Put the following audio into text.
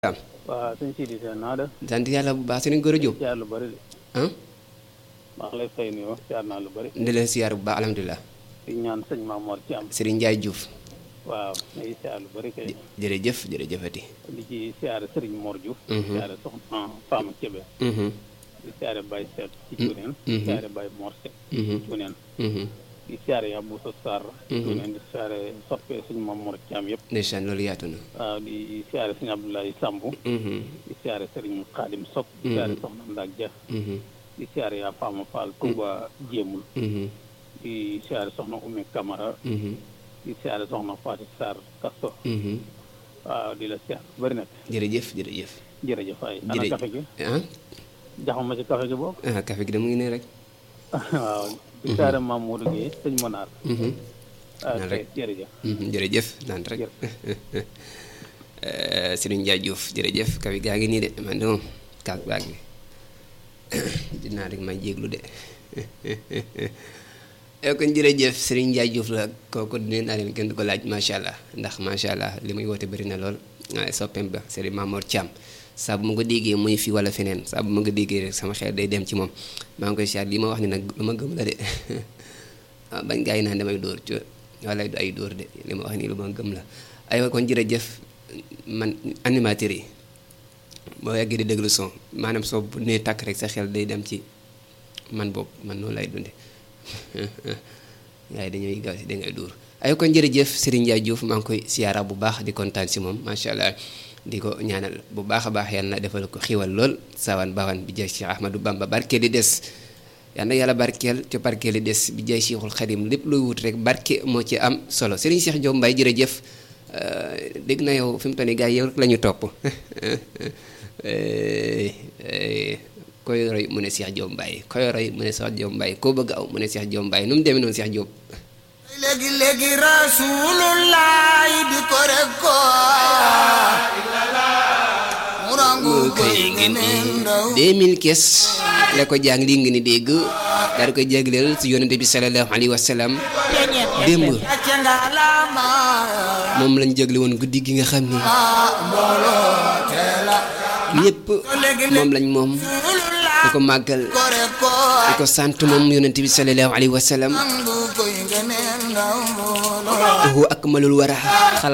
am waaw sëñ Sidi Sène naa def sant yàlla bu baax sëriñ Gora Diop siyaar lu bëri de ah maa ngi lay fay nuyoo siyaar naa lu bëri ndi leen siyaar bu baax alhamdulilah di ñaan sëñ Mamoor ci am sëriñ Ndiaye Diouf waaw ngay siyaar lu bëri kay jërëjëf jërëjëfati di ci siyaare sëriñ Mor Diouf Mhm. siyaare soxna Fama Kébé Mhm, di siyaare Baye Seet ci Mm. Cuneen Mhm. siyaare Baye Mor Seet mhm, Cuneen mhm. di siyaare yaa Boussa Sarr Mhm. Cuneen di siyaare soppee sëñ Mamoor ci am yëpp ndeysaan loolu yaatu na waaw di siyaare sëñ Abdoulaye Samb Mhm, di siyaare sëriñ Xaadim Sok di Mhm. siyaare soxna Ndak Dia mhm, di siyaare yaa Fama Fall Touba Jéemul mhm, di siyaare soxna Oumy Camara mhm, di siyaare soxna Fatou Sarr Kasto mhm. waaw di la siyaar bëri na jërëjëf jërëjëf jërëjëf ay ana jërëjëf café gi ah jaxama ci café gi boobu ah café gi de mu ngi ne rek waaw di siyaare Maam Modou Guèye sëñ Monaar Mhm, ah Naan rek. jërëjëf mhm, jërëjëf naan rek Eh, sëriñ Ndiaye Diouf jërëjëf café gaa ngi nii de man de moom kaas baag bi dinaa rek ma jéglu de yow kon jërëjëf Serigne Ndiaye Diouf la kooku nee naa leen kenn du ko laaj macha allah ndax macha allah li muy woote bëri na lool waaye soppeem ba Serigne Mamour Thiam saa bu ma ko déggee muy fii wala feneen saa bu ma ko déggee rek sama xel day dem ci moom maa ngi koy siyaar li ma wax ni nag lu ma gëm la de waaw bañ gaa yi naan damay dóor ci wala du ay dóor de li ma wax nii lu ma gëm la aywa kon jërëjëf man animateur yi boo yàggee di déglu son maanaam soo bu nee tàkk rek sa xel day dem ci man boobu man noonu lay dunde waaye dañuy gaaw si dangay dóor ay kon jërëjëf Serigne Ndiaye Diouf maa ngi koy siyaara bu baax di kontaan si moom macha allah di ko ñaanal bu baax a baax yàlla na defal ko xiwal lool sawan bawan bi jaay Cheikh Ahmadou Bamba barke di des yal na yàlla barkeel ca barkeel di des bi jaay Cheikhul Khadim lépp looy wut rek barke moo ci am solo Serigne Cheikh Diop Mbaye jërëjëf euh, dégg na yow fi mu toll nii gars yi yow rek la ñu topp Eh, eh, koy roy mu ne Cheikh Diop Mbaye koy roy mu ne Cheikh Diop Mbaye koo bëgg aw mu ne Cheikh Diop Mbaye nu mu demee noonu Cheikh Diop léegi léegi rasulullah di ko rek ko mu rangu koy ngeneen ndaw 2000 kees la ko jàng li nga ni dégg daal di koy jagleel si yonente bi sallallahu alayhi wa sallam démb acca nga lama moom lañ jagle woon guddi gi nga xam ni mbooloo teela ñëpp moom lañ moom di rasulullah ko màggal ko rek ko di ko sant moom yonente bi sallallahu alayhi wa sallam rangu koy ngeneen ndaw mbooloo huwa akmalul wara